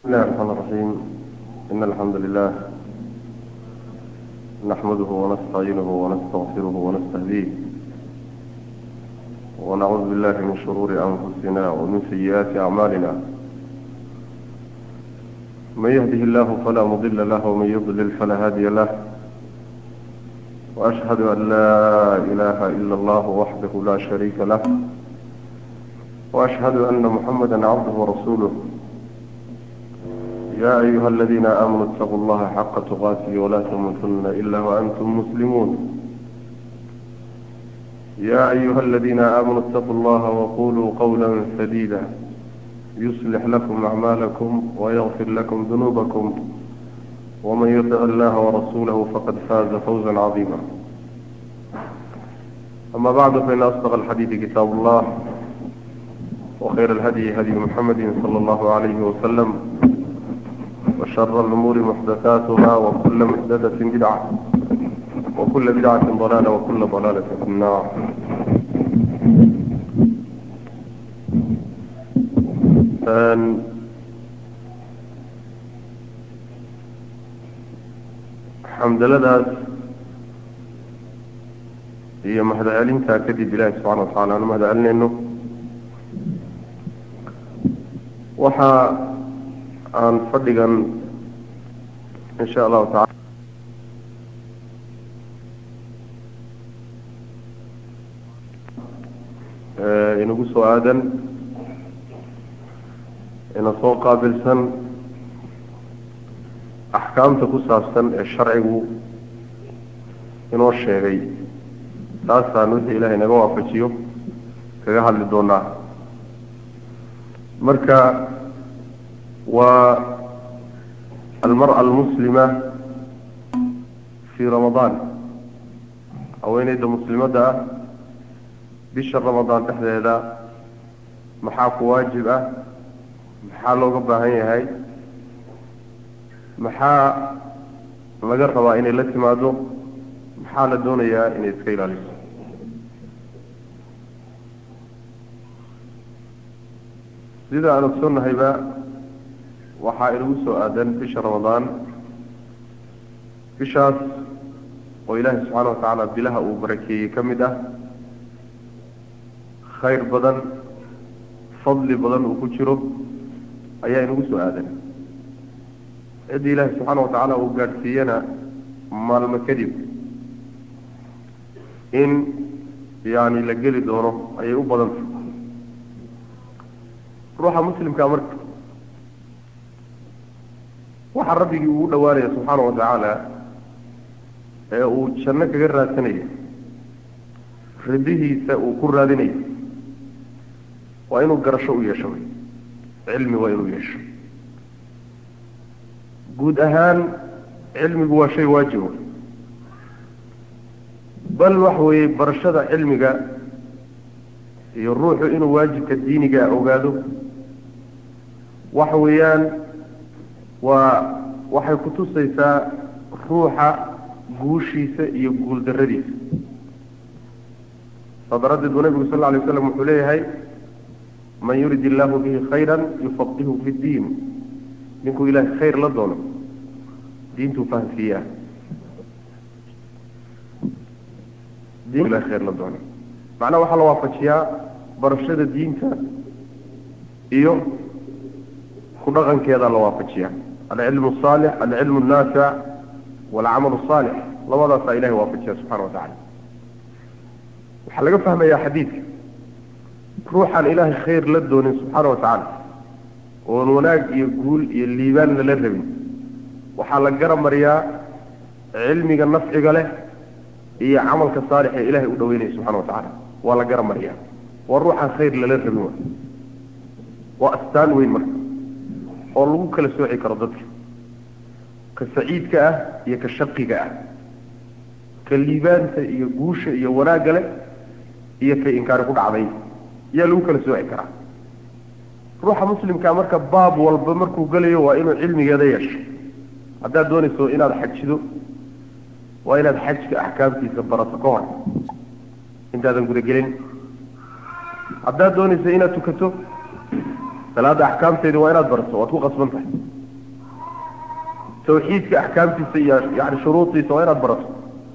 بسم الله الرحمن الرحيم إن الحمد لله نحمده ونستعينه ونستغفره ونستهديه ونعوذ بالله من شرور أنفسنا ومن سيئات أعمالنا من يهده الله فلا مضل له ومن يضلل فلا هادي له وأشهد أن لا إله إلا الله وحده لا شريك له وأشهد أن محمدا عبده ورسوله يا أيها الذين آمنوا اتقوا الله حق تقاته ولا تموتن إلا وأنتم مسلمون يا أيها الذين آمنوا اتقوا الله وقولوا قولا سديدا يصلح لكم أعمالكم ويغفر لكم ذنوبكم ومن يطع الله ورسوله فقد فاز فوزا عظيما أما بعد فإن أصدق الحديث كتاب الله وخير الهدي هدي محمد صلى الله عليه وسلم وشر الأمور محدثاتها وكل محدثة بدعة وكل بدعة ضلالة وكل ضلالة في النار ثان حمد لله هي مهد علمتها كذب الله سبحانه وتعالى أنا مهد علمنا إنه وحا aan fadhigan in sha allahu taala inagu soo aadan ina soo qaabilsan axkaamta ku saabsan ee sharcigu inoo sheegay taasaan wixii ilaahay naga waafajiyo kaga hadli doonaa marka والمرأة المسلمة في رمضان haweeneyda muslimada ah bisha ramadaan dhexdeeda maxaa ku waajib ah maxaa looga baahan yahay maxaa laga rabaa inay la timaado maxaa la doonayaa inay iska ilaaliso sida aan ogsoonnahayba waxaa inagu soo aadan bisha ramadaan bishaas oo ilaahay subxaana wa tacaala bilaha uu barakeeyey ka mid ah khayr badan fadli badan uu ku jiro ayaa inagu soo aadan ciddii ilaahay subxaana wa tacaala uu gaadhsiiyana maalmo kadib in yani la geli doono ayay u badanta ruuxa muslimkaa marka waxaa rabbigii ugu dhawaanaya subxaana wa tacaala ee uu janno kaga raadsanaya ridihiisa uu ku raadinayo waa inuu garasho u yeesho wey cilmi waa inuu yeesho guud ahaan cilmigu waa shay waajibo bal waxa weeye barashada cilmiga iyo ruuxu inuu waajibka diiniga ogaado waxa weeyaan waa waxay kutusaysaa ruuxa guushiisa iyo guul daradiisa saa daraaddeed buu nabigu sal lla alay waslam wuxuu leeyahay man yurid illaahu bihi khayra yufaqihu fi ddiin ninkuu ilaahay khayr la doono diintuu fahamsiiyaa diin ilahay khayr la doono macnaha waxaa la waafajiyaa barashada diinta iyo ku dhaqankeedaa la waafajiyaa alcilmu asaalix alcilmu annaafic walcamal asaalix labadaasaa ilahay waafajiya subxana wa tacala waxaa laga fahmayaa xadiidka ruuxaan ilaahay khayr la doonin subxaana wa tacaala oon wanaag iyo guul iyo liibaan lala rabin waxaa la garamariyaa cilmiga nafciga leh iyo camalka saalix ee ilahay u dhaweynaya subxana wa tacaala waa la garamariyaa waa ruuxaan khayr lala rabin wa waa astaan weyn marka oo lagu kala sooci karo dadka ka saciidka ah iyo ka shaqiga ah ka liibaanta iyo guusha iyo wanaagga leh iyo ka inkaari ku dhacday yaa lagu kala sooci karaa ruuxa muslimkaa marka baab walba markuu gelayo waa inuu cilmigeeda yeesho haddaad doonayso inaad xajido waa inaad xajka axkaamtiisa barato ka hor intaadan gudagelin haddaad doonayso inaad tukato salaada axkaamteedi waa inaad barato waad ku qasban tahay tawxiidka axkaamtiisa iyo yani shuruudiisa waa inaad barato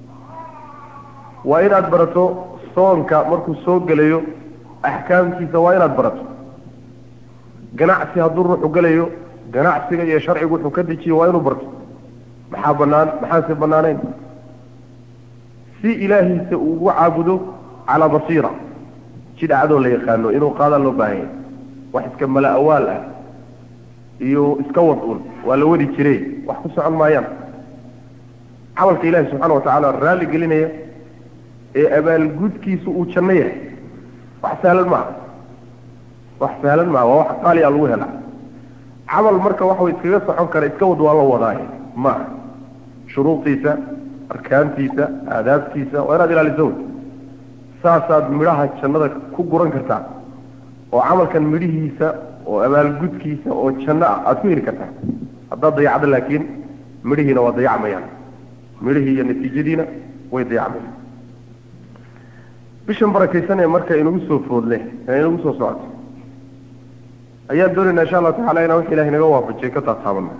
waa inaad barato soonka markuu soo gelayo axkaamtiisa waa inaad barato ganacsi hadduu ruuxu gelayo ganacsiga iyo sharcigu wuxuu ka dejiyo waa inuu barto maxaa banaan maxaanse banaanayn si ilaahiisa uu ugu caabudo calaa basiira jidhacadoo la yaqaano inuu qaadaa loo baahan yahay wax iska mala awaal ah iyo iska wad un waa la wadi jire wax ku socon maayaan camalka ilaahi subxaana watacaala raalli gelinaya ee abaalgudkiisu uu janno yahay wax sahlan maaha wax sahlan maaha waa wax qaaliya lagu helaa camal marka waxaw iskaga socon kara iska wad waa la wadaaye maaha shuruudiisa arkaantiisa aadaabtiisa waa inaad ilaaliso wey saasaad midhaha jannada ku guran kartaa oo camalkan midhihiisa oo abaalgudkiisa oo janno ah aada ku heli kartaa haddaad dayacdo laakiin midhihiina waa dayacmayaan midhihii iyo natiijadiina way dayacmayaan bishan barakaysan ee marka inagu soo foodle ee inagu soo socoto ayaan doonaynaa insha allahu tacala inaan wax ilahay naga waafajiyay ka taataabano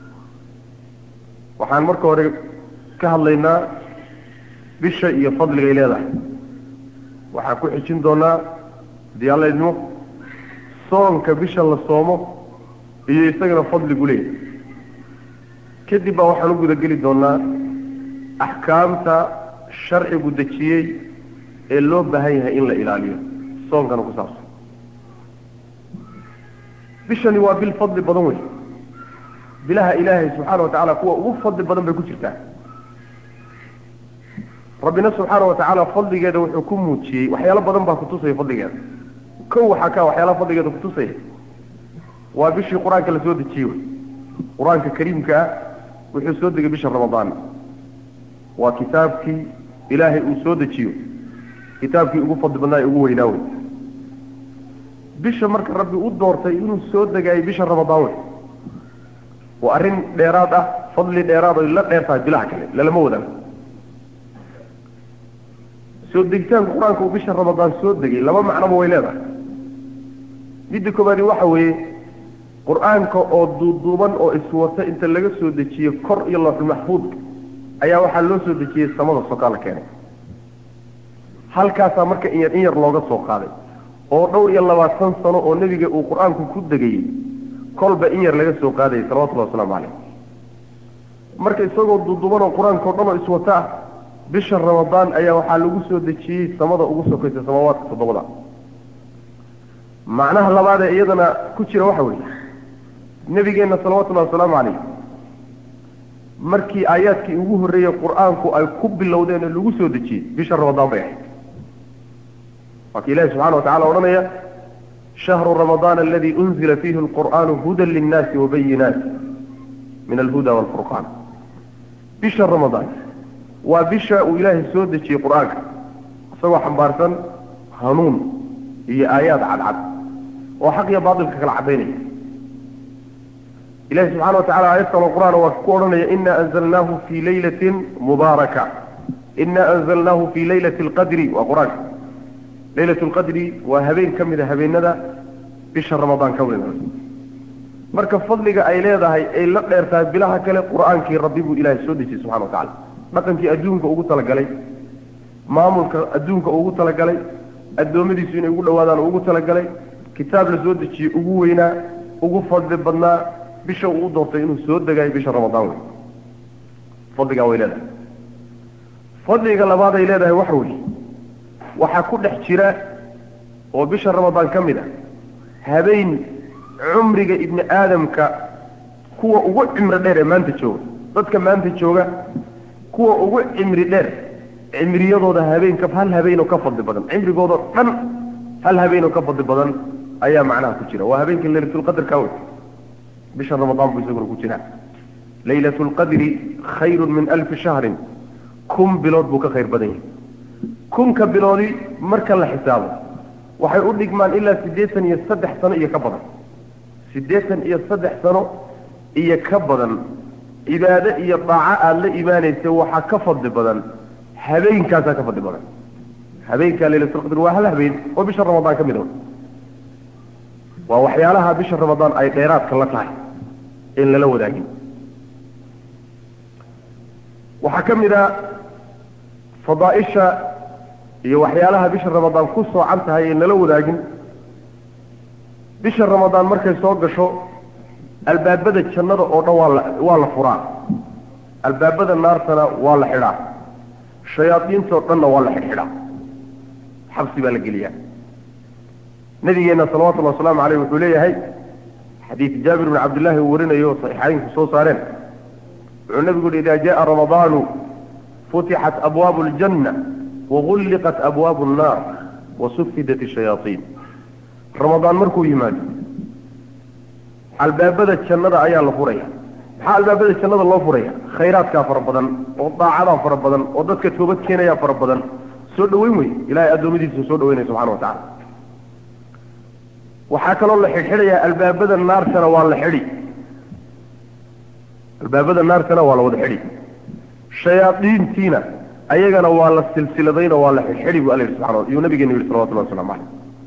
waxaan marka hore ka hadlaynaa bisha iyo fadligay leedahay waxaan ku xijin doonaa hadii alla idmo soonka bisha la soomo iyo isagana fadligu leeyahay kadib baa waxaan u gudageli doonaa axkaamta sharcigu dejiyey ee loo baahan yahay in la ilaaliyo soonkana ku saabsan bishani waa bil fadli badan wey bilaha ilaahay subxaana watacaala kuwa ugu fadli badan bay ku jirtaa rabbina subxaana watacaala fadligeeda wuxuu ku muujiyey waxyaalo badan baa kutusaya fadligeeda kow waxaa ka waxyaalaha fadligeeda kutusaya waa bishii qur-aanka la soo dejiyey wey qur-aanka kariimka ah wuxuu soo degay bisha ramadaan waa kitaabkii ilaahay uu soo dejiyo kitaabkii ugu fadli badnaa ee ugu weynaa wey bisha marka rabbi u doortay inuu soo degaayay bisha ramadaan wey waa arrin dheeraad ah fadli dheeraad oy la dheer tahay bilaha kale lalama wadaago soo degitaanka qur-aanka uu bisha ramadaan soo degay laba macnoba way leedahay midda koobaadi waxa weeye qur-aanka oo duuduuban oo iswata inta laga soo dejiye kor iyo looxul maxfuudka ayaa waxaa loo soo dejiyey samada sokaa la keenay halkaasaa marka in yar in yar looga soo qaaday oo dhowr iyo labaatan sano oo nebiga uu qur-aanku ku degayey kolba in yar laga soo qaadayay salawatullahi wasalaamu calayh marka isagoo duuduuban oo qur-aanka o dhan oo iswata ah bisha ramadaan ayaa waxaa lagu soo dejiyey samada ugu sokaysa samaawaadka toddobada macnaha labaad ee iyadana ku jira waxa weeye nebigeenna salawatullahi wasalaamu calayh markii aayaadkii ugu horreeyey qur-aanku ay ku bilowdeen ee lagu soo dejiyey bisha ramadaan bay ahayd waa ki ilahi subxana wa tacala odhanaya shahru ramadaan aladi unzila fiihi alqur'aanu hudan linnaasi wabayinaat min alhuda waalfurqaan bisha ramadaan waa bisha uu ilaahay soo dejiyey qur-aanka isagoo xambaarsan hanuun iyo aayaad cadcad oo xaq iyo baatilka kala caddaynaya ilahi subxana wa tacala aayad kaloo qur-aan waa ku odhanaya ina anzalnaahu fii laylatin mubaaraka ina anzalnaahu fii laylati alqadri waa qur-aanka laylat lqadri waa habeen ka mida habeenada bisha ramadaan ka mida marka fadliga ay leedahay ay la dheer tahay bilaha kale qur-aankii rabbi buu ilaahay soo dejiyey subxana wa tacala dhaqankii adduunka ugu talagalay maamulka adduunka ugu talagalay addoommadiisu inay ugu dhawaadaan ugu talagalay kitaab la soo dejiyey ugu weynaa ugu fadli badnaa bisha uu u doortay inuu soo degaayo bisha ramadaan wey fadligaa way leedahay fadliga labaad ay leedahay waxa weeye waxaa ku dhex jira oo bisha ramadaan ka mid a habeen cumriga ibni aadamka kuwa ugu cimri dheer ee maanta jooga dadka maanta jooga kuwa ugu cimri dheer cimriyadooda habeenka hal habeenoo ka fadli badan cimrigoodao dhan hal habeenoo ka fadli badan ayaa macnaha ku jira waa habeenka laylatulqadrka wey bisha ramadaan buu isaguna ku jira laylatulqadri khayrun min alfi shahrin kun bilood buu ka khayr badan yahay kunka biloodi marka la xisaabo waxay u dhigmaan ilaa siddeetan iyo saddex sano iyo ka badan siddeetan iyo saddex sano iyo ka badan cibaado iyo daaco aada la imaanaysa waxaa ka fadli badan habeenkaasaa ka fadli badan habeenkaa laylatulqadr waa hal habeen oo bisha ramadaan ka mid a waa waxyaalaha bisha ramadaan ay dheeraadka la tahay in lala wadaagin waxaa ka mid a fadaaisha iyo waxyaalaha bisha ramadaan ku soocan tahay ee nala wadaagin bisha ramadaan markay soo gasho albaabada jannada oo dhan waa la waa la furaa albaabada naartana waa la xidhaa shayaadiintoo dhanna waa la xidhxidhaa xabsi baa la geliyaa nabigeenna salawatullahi wasalaamu caleyh wuxuu leeyahay xadiid jaabir bn cabdillahi uu warinayo saxiixaynku soo saareen wuxuu nabigu yihi ida jaءa ramadaanu futixat abwaabu اljanna wagulliqat abwaabu الnaar wasufidat الshayaaطiin ramadaan markuu yimaado albaabada jannada ayaa la furaya maxaa albaabada jannada loo furaya khayraadkaa fara badan oo daacadaa fara badan oo dadka toobad keenayaa fara badan soo dhaweyn wey ilahay addoommadiisa soo dhaweynaya subxana wa tacala waxaa kaloo la xidhxidhayaa albaabada naartana waa la xidhi albaabada naartana waa la wada xidhi shayaadiintiina ayagana waa la silsiladayna waa la xidhxidhi bu alla yidhi subxana wa iyuu nabigeenu yihi salawatullahi waslamu caleyh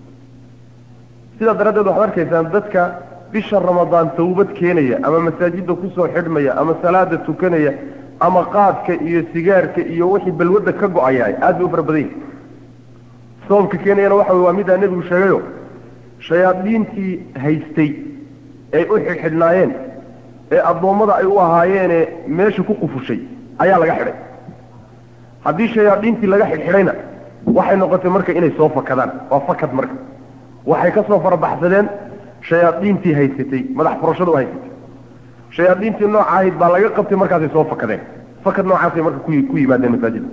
sidaa daraaddeed waxaad arkaysaan dadka bisha ramadaan tawbad keenaya ama masaajidda kusoo xidhmaya ama salaada tukanaya ama qaadka iyo sigaarka iyo wixii balwadda ka go-ayaay aad bay u fara badan yihi sababka keenayana waxa wey waa middaa nebigu sheegayo shayaadiintii haystay ay u xidhxidhnaayeen ee addoommada ay u ahaayeene meesha ku qufushay ayaa laga xidhay haddii shayaadiintii laga xidhxidhayna waxay noqotay marka inay soo fakadaan waa fakad marka waxay ka soo farabaxsadeen shayaadiintii haysatay madax furashada u haysatay shayaadiintii nooca ahayd baa laga qabtay markaasay soo fakadeen fakad noocaasay marka ku ku yimaadeen masaajida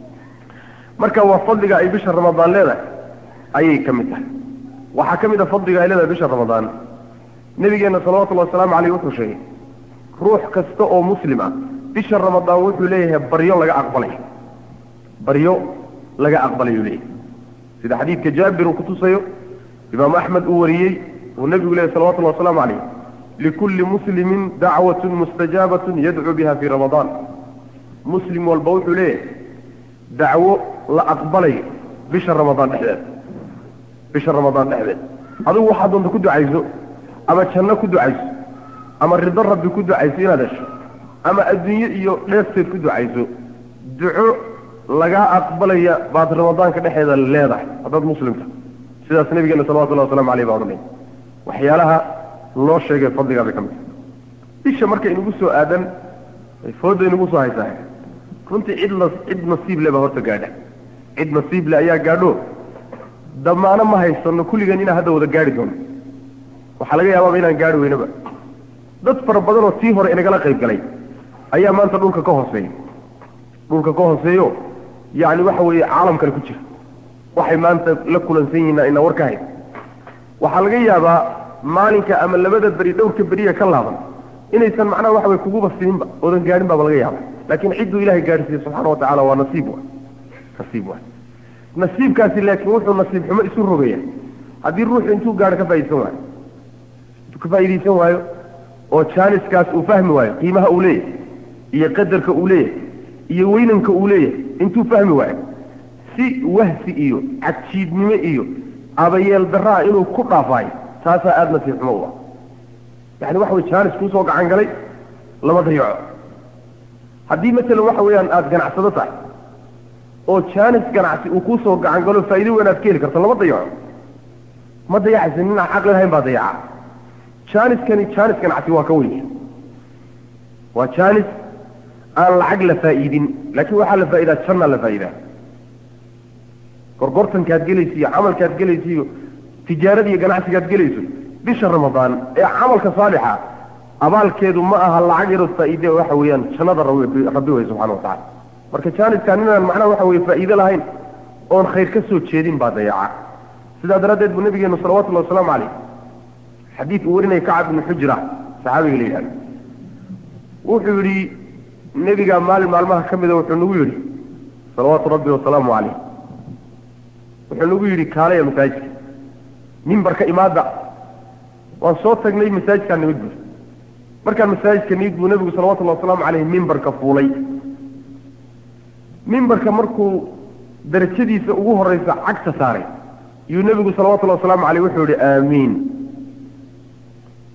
marka waa fadliga ay bisha ramadaan leedahay ayay ka mid tahay waxaa ka mid a fadliga ay leedahay bisha ramadaan nabigeenna salawatullahi wasalaamu caleyh wuxuu sheegay ruux kasta oo muslim ah bisha ramadaan wuxuu leeyahay baryo laga aqbalay baryo laga aqbalayuu leeyahay sida xadiidka jaabir uu kutusayo imaamu axmed uu wariyey uu nebigu leeyahy salawatullahi wasalaamu caleyh likulli muslimin dacwatun mustajaabatun yadcuu biha fii ramadaan muslim walba wuxuu leeyahay dacwo la aqbalayo bisha ramadaan dhexdeed bisha ramadaan dhexdeed adigu waxaad doonta ku ducayso ama janno ku ducayso ama rido rabbi ku ducayso inaad hesho ama adduunye iyo dheefteed ku ducayso duco lagaa aqbalaya baad ramadaanka dhexeeda leedahay haddaad muslimta sidaas nabigeena salawatullahi waslamu aleyh baa odhanay waxyaalaha loo sheegay fadligaa bay ka mid tahay bisha markay inagu soo aadan fooda inagu soo haysaa runtii cid la cid nasiib le baa horta gaadha cid nasiib le ayaa gaadho damaano ma haysano kulligeen inaan hadda wada gaari doono waxaa laga yaabaaba inaan gaari weynaba dad fara badan oo tii hore inagala qayb galay ayaa maanta dhulka ka hooseeya dhulka ka hooseeyo yacni waxa weeye caalamkale ku jira waxay maanta la kulansan yihiin ina war ka hayn waxaa laga yaabaa maalinka ama labada beri dhowrka beriya ka laaban inaysan macnaha waxa way kuguba sininba oodan gaadhin baaba laga yaaba laakiin cidduu ilahay gaadhsiiye subxaana wa tacala waa nasiib wa nasiib wa nasiibkaasi laakiin wuxuu nasiib xumo isu rogaya haddii ruuxu intuu gaadho ka faa'idaysan waayo intuu ka faa'iidaysan waayo oo jaaniskaas uu fahmi waayo qiimaha uu leeyahay iyo qadarka uu leeyahay iyo weynanka uu leeyahay intuu fahmi waayo si wahsi iyo cadjiidnimo iyo abayeel daraa inuu ku dhaafaayo taasaa aada nasiib xumo u ah yani waxa way jaanis kuusoo gacan galay lama dayaco haddii masalan waxa weeyaan aada ganacsado tahay oo jaanis ganacsi uu kuusoo gacan galo faa'ido weyn aad ka heli karto lama dayaco ma dayacaysa nin aan caqli lahayn baa dayaca jaaniskani jaanis ganacsi waa ka weyn waa jaanis aan lacag la faa'iidin laakiin waxaa la faa'idaa jannaa la faa'idaa gorgortankaad gelaysa iyo camalkaad gelaysa iyo tijaarada iyo ganacsigaad gelayso bisha ramadaan ee camalka saalixa abaalkeedu ma aha lacag yarood faa'iide waxa weeyaan jannada rabbi wey subxana wa tacala marka jaaniskaan inaan macnaha waxa weye faa'iide lahayn oon khayr ka soo jeedin baa dayaca sidaa daraaddeed buu nabigeenu salawatullahi wasalaamu caleyh xadiid uu warinaya kacab ibnu xujra saxaabiga la yidhahdo wuxuu yidhi nebigaa maalin maalmaha ka mida wuxuu nagu yidhi salawaatu rabbi wasalaamu caleyh wuxuu nagu yidhi kaalaya masaajidka mimbarka imaada waan soo tagnay masaajidkaa nimid bur markaan masaajidka nimid buu nebigu salawatullahi wasalaamu caleyh mimbarka fuulay mimbarka markuu darajadiisa ugu horeysa cagta saaray yuu nebigu salawatullahi wasalaamu caleyh wuxuu yihi aamiin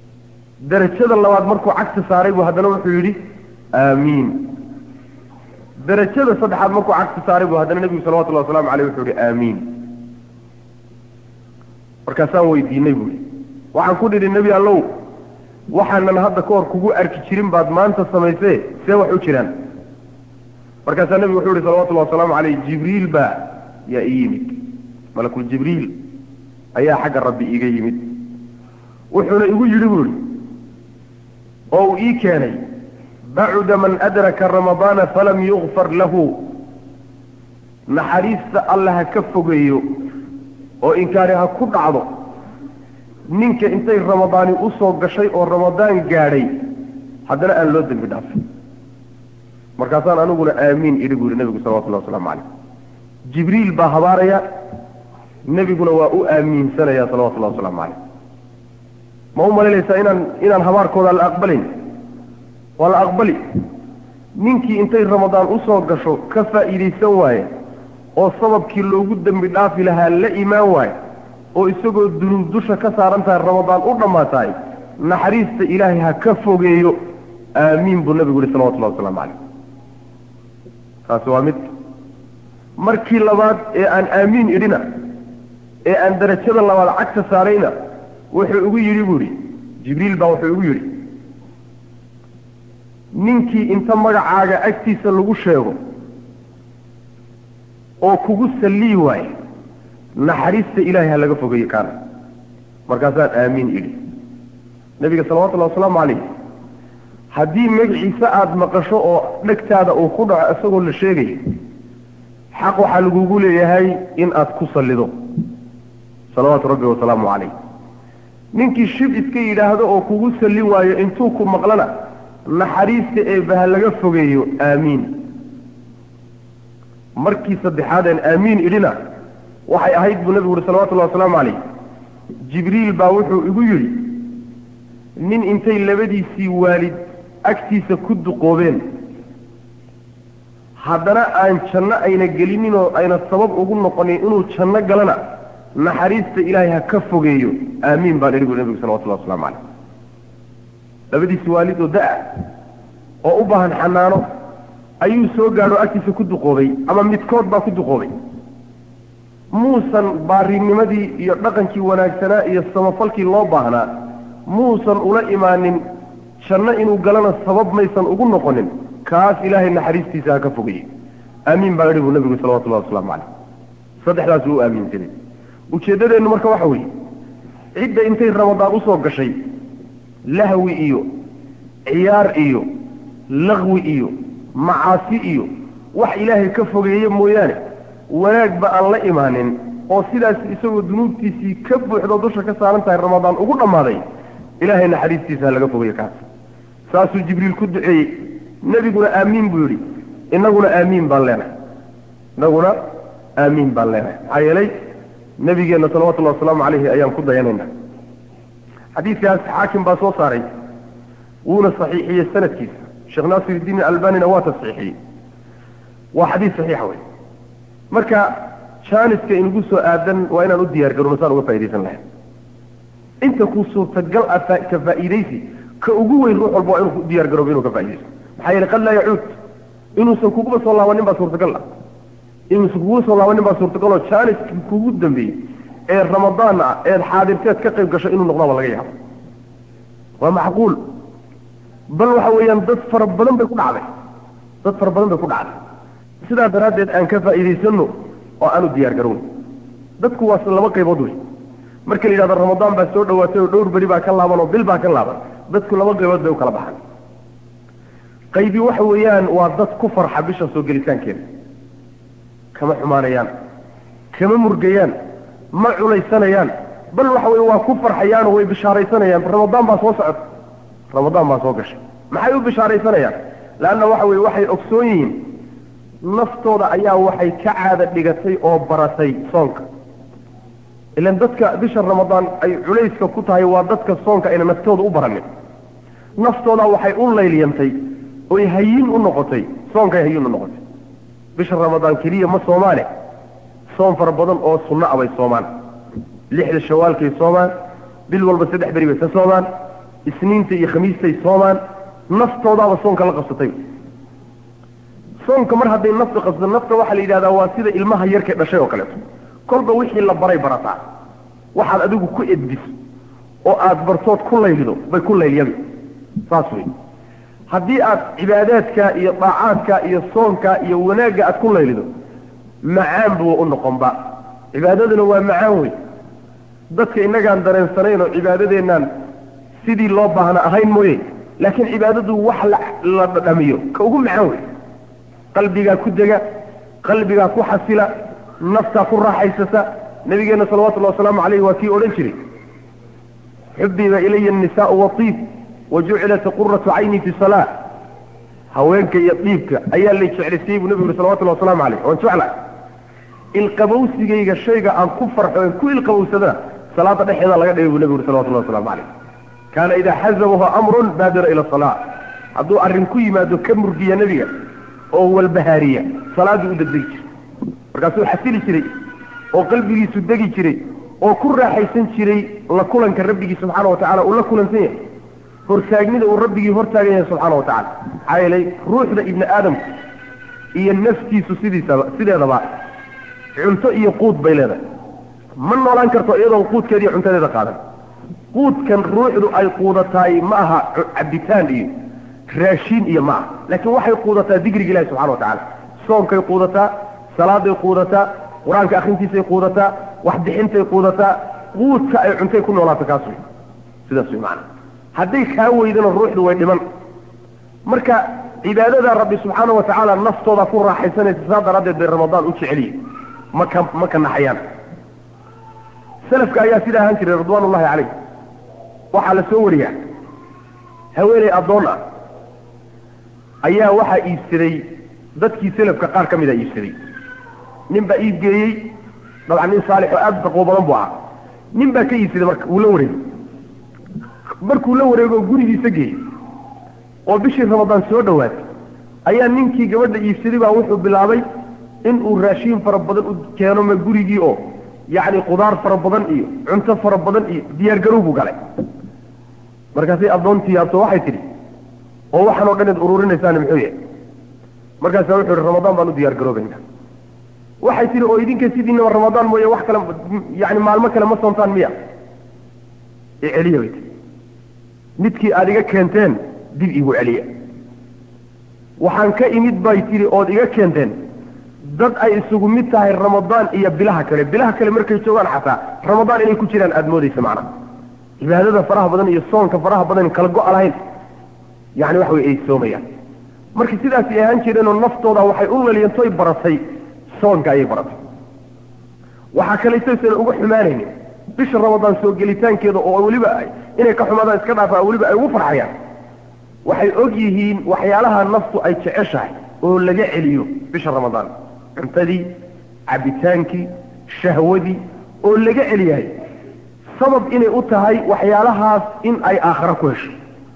darajada labaad markuu cagta saaray buu haddana wuxuu yidhi aamiin darajada saddexaad markuu cagsi saaray buu haddana nebigu salawatullahi wasalaamu caleyh wuxuu ihi aamiin markaasaan weydiinay buui waxaan ku nidhi nebi allow waxaanan hadda ka hor kugu arki jirin baad maanta samaysee see wax u jiraan markaasaa nebigu wuxuu yihi salawatullahi wasalaamu caleyh jibriil baa yaa ii yimid malakul jibriil ayaa xagga rabbi iiga yimid wuxuuna igu yidhi buu ihi oo uu ii keenay bacuda man adraka ramadaana falam yukfar lahu naxariista alla ha ka fogeeyo oo inkaari ha ku dhacdo ninka intay ramadaani usoo gashay oo ramadaan gaadhay haddana aan loo dembi dhaafin markaasaan aniguna aamiin idhi buu yihi nebigu salawatullahi wasalaamu caleyh jibriil baa habaaraya nebiguna waa u aamiinsanaya salawatullahi wasalaamu caleyh ma u malaynaysaa inaan inaan habaarkooda la aqbalayn waa la aqbali ninkii intay ramadaan usoo gasho ka faa'iidaysan waaye oo sababkii loogu dembi dhaafi lahaa la imaan waaye oo isagoo dunuub dusha ka saaran tahay ramadaan u dhammaatahay naxariista ilaahay ha ka fogeeyo aamiin buu nabigu yihi salawatullahi wasalaamu caleyh taasi waa mid markii labaad ee aan aamiin idhina ee aan darajada labaad cagta saarayna wuxuu igu yidhi buu idhi jibriil baa wuxuu igu yidhi ninkii inta magacaaga agtiisa lagu sheego oo kugu sallii waaye naxariista ilaahay ha laga fogeeyo kaana markaasaan aamiin idhi nebiga salawatullahi wasalaamu calayh haddii magaciisa aada maqasho oo dhegtaada uu ku dhaco isagoo la sheegayo xaq waxaa lagugu leeyahay in aad ku sallido salawaatu rabbi wasalaamu calayh ninkii shib iska yidhaahdo oo kugu salli waayo intuu ku maqlana naxariista eebba ha laga fogeeyo aamiin markii saddexaadeen aamiin idhina waxay ahayd buu nebigu uhi salawatullahi wasalaamu calayh jibriil baa wuxuu igu yidhi nin intay labadiisii waalid agtiisa ku duqoobeen haddana aan janno ayna gelinin oo ayna sabab ugu noqonin inuu janno galana naxariista ilaahay ha ka fogeeyo aamiin baan idhi bui nebigu salawatullahi waslamu calayh labadiisii waalid oo da-a oo u baahan xanaano ayuu soo gaadho agtiisa ku duqoobay ama midkood baa ku duqoobay muusan baarinimadii iyo dhaqankii wanaagsanaa iyo samafalkii loo baahnaa muusan ula imaanin janno inuu galana sabab maysan ugu noqonin kaas ilaahay naxariistiisa ha ka fogayey aamiin baa idhi buu nabigu salawatullahi wasalaamu calayh saddexdaas uu u aaminsanay ujeeddadeennu marka waxa weeye cidda intay ramadaan usoo gashay lahwi iyo ciyaar iyo laqwi iyo macaasi iyo wax ilaahay ka fogeeye mooyaane wanaagba aan la imaanin oo sidaas isagoo dunuubtiisii ka buuxdo dusha ka saaran tahay ramadaan ugu dhammaaday ilaahay naxariistiisa ha laga fogeeyo kaas saasuu jibriil ku duceeyey nebiguna aamiin buu yidhi innaguna aamiin baan leenahay innaguna aamiin baan leenahay maxaa yeelay nebigeenna salawatullahi wasalaamu calayhi ayaan ku dayanayna xadiidkaas xaakim baa soo saaray wuuna saxiixiyey sanadkiisa sheekh naasir iddiin albanina waa tasxiixiyey waa xadiis saxiixa wey marka jaaniska inagu soo aadan waa inaan u diyaar garowno saan uga faa'idaysan lahayn inta ku suurtagal ah ka faa'iidaysi ka ugu weyn ruux walba waa inuu ku diyaar garoobo inuu ka faaidaysto maxaa yeele qad laa yacuud inuusan kuguba soo laabanin baa suurtagal ah inuusan kuguba soo laabanin baa suurtagal oo jaaniskii kugu dambeeyey ee ramadaan ah eed xaadirteed ka qayb gasho inuu noqdaaba laga yaabo waa macquul bal waxa weeyaan dad fara badan bay ku dhacday dad fara badan bay ku dhacday sidaa daraaddeed aan ka faa'iidaysano oo aan u diyaar garowno dadku waa laba qaybood wey marka la yidhahdo ramadaan baa soo dhawaatay oo dhowr beri baa ka laaban oo bil baa ka laaban dadku laba qaybood bay u kala baxaan qaybi waxa weeyaan waa dad ku farxa bisha soo gelitaankeeda kama xumaanayaan kama murgayaan ma culaysanayaan bal waxa weye waa ku farxayaanoo way bishaaraysanayaan ramadaan baa soo socota ramadaan baa soo gashay maxay u bishaaraysanayaan leanna waxa weye waxay ogsoon yihiin naftooda ayaa waxay ka caada dhigatay oo baratay soonka ilan dadka bisha ramadaan ay culayska ku tahay waa dadka soonka ayna naftooda u baranin naftooda waxay u layliyantay oy hayin u noqotay soonkay hayin u noqotay bisha ramadaan keliya ma soomaane soon fara badan oo sunno ah bay soomaan lixda shawaalkay soomaan bil walba saddex beri bay ka soomaan isniinta iyo khamiistay soomaan naftoodaaba soonka la qabsatay soonka mar hadday nafta qasdo nafta waxaa la yidhahdaa waa sida ilmaha yarkay dhashay oo kaleeto kolba wixii la baray barataa waxaad adigu ku edbiso oo aad bartood ku laylido bay ku laylyadi saas wey haddii aad cibaadaadka iyo daacaadka iyo soonka iyo wanaagga aad ku laylido macaan buu u noqonba cibaadaduna waa macaan wey dadka innagaan dareensanayn oo cibaadadeennan sidii loo baahna ahayn mooye laakiin cibaadadu wax la dhamiyo ka ugu macaan wey qalbigaa ku dega qalbigaa ku xasila naftaa ku raaxaysata nabigeenna salawatullahi wasalaamu calayh waa kii odhan jiray xubiba ilaya annisaau watiib wa jucilat quratu cayni fi salaa haweenka iyo dhiibka ayaa lay jeclaysiyey buu nabigu yuri salawatullahi wasalaamu calayh waan jecla ilqabowsigayga shayga aan ku farxo en ku ilqabowsadana salaada dhexeeda laga dhigay buu nabigu yuri salawatullahi waslamu calayh kaana idaa xazabahu amrun baadira ila salaa hadduu arrin ku yimaado ka murgiya nebiga oo walbahaariya salaaduu u degdegi jiray markaasuu xasili jiray oo qalbigiisu degi jiray oo ku raaxaysan jiray la kulanka rabbigii subxaana wa tacala uu la kulansan yahay hortaagnida uu rabbigii hortaagan yahay subxaana wa tacala maxaa yeelay ruuxda ibni aadamku iyo naftiisu sidiisaba sideedaba cunto iyo quud bay leedahay ma noolaan karto iyadoon quudkeeda iyo cuntadeeda qaadan quudkan ruuxdu ay quudataay ma aha cabitaan iyo raashiin iyo ma aha laakiin waxay quudataa dikriga ilahi subxana wa tacala soonkay quudataa salaaday quudataa qur-aanka akrintiisay quudataa waxbixintay quudataa quudka ay cuntay ku noolaato kaas wey sidaas wey maana hadday kaa weydana ruuxdu way dhiman marka cibaadada rabbi subxaana wa tacaala naftooda ku raaxaysanaysa saa daraaddeed bay ramadaan u jeceliye maka ma ka naxayaan salafka ayaa sida ahaan jiray ridwaan ullahi calayh waxaa la soo wariyaa haweeney addoon ah ayaa waxaa iibsaday dadkii selafka qaar ka mida iibsaday nin baa iib geeyey dabcan nin saalix oo aada u taqwo badan buu ahaa nin baa ka iibsaday marka wuu la wareegay markuu la wareego gurigiisa geeyey oo bishii ramadaan soo dhowaatay ayaa ninkii gabadha iibsaday baa wuxuu bilaabay inuu raashiin fara badan u keeno ma gurigii oo yacni qudaar fara badan iyo cunto fara badan iyo diyaargarow buu galay markaasay addoontii yaabto waxay tidhi oo waxaan oo dhan id ururinaysaani muxuu yahay markaasaa wuxuu ihi ramadaan baan u diyaar garoobayna waxay tihi oo idinka sidiinaba ramadaan mooye wax kale yani maalmo kale ma soontaan miya iceliya bay tii midkii aada iga keenteen dib igu celiya waxaan ka imid bay tihi ood iga keenteen dad ay isugu mid tahay ramadaan iyo bilaha kale bilaha kale markay joogaan xataa ramadaan inay ku jiraan aada moodaysa macna cibaadada faraha badan iyo soonka faraha badan kala go-a lahayn yani waxa wey ay soomayaan marka sidaasay ahaan jireenoo naftooda waxay u laliyantoy baratay soonka ayay baratay waxaa kalaytaysan uga xumaanaynin bisha ramadaan soo gelitaankeeda oo weliba inay ka xumaadaan iska dhaafaan weliba ay ugu farxayaan waxay og yihiin waxyaalaha naftu ay jeceshahay oo laga celiyo bisha ramadaan cuntadii cabitaankii shahwadii oo laga celiyahay sabab inay u tahay waxyaalahaas in ay aakhara ku hesho